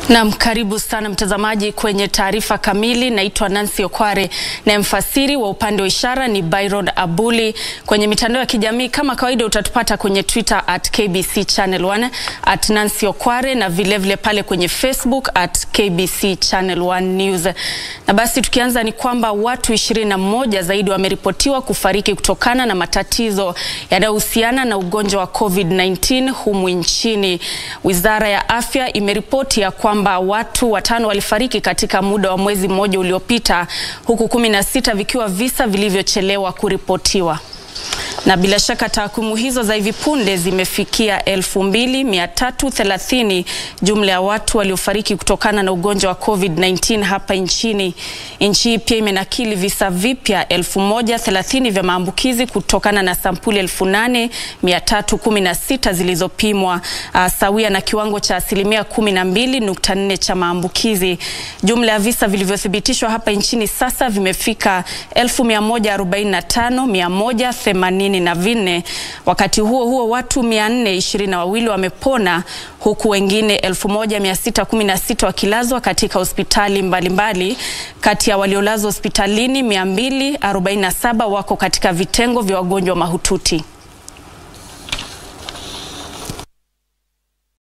Naam, karibu sana mtazamaji kwenye taarifa kamili. Naitwa Nancy Okware na mfasiri wa upande wa ishara ni Byron Abuli. Kwenye mitandao ya kijamii kama kawaida utatupata kwenye Twitter at KBC Channel 1 at Nancy Okware na vilevile vile pale kwenye Facebook at KBC Channel 1 News. Na basi tukianza ni kwamba watu 21 zaidi wameripotiwa kufariki kutokana na matatizo yanayohusiana na ugonjwa wa COVID-19 humu nchini. Wizara ya Afya imeripoti ya kwamba watu watano walifariki katika muda wa mwezi mmoja uliopita huku kumi na sita vikiwa visa vilivyochelewa kuripotiwa na bila shaka takwimu hizo za hivi punde zimefikia 2330 jumla ya watu waliofariki kutokana na ugonjwa wa COVID-19 hapa nchini. Nchi hii pia imenakili visa vipya 1030 vya maambukizi kutokana na sampuli 8316 zilizopimwa, uh, sawia na kiwango cha asilimia 12.4 cha maambukizi. Jumla ya visa vilivyothibitishwa hapa nchini sasa vimefika 1145 na vinne. Wakati huo huo watu 422 wamepona huku wengine 1616 wakilazwa katika hospitali mbalimbali. Kati ya waliolazwa hospitalini 247 wako katika vitengo vya wagonjwa mahututi.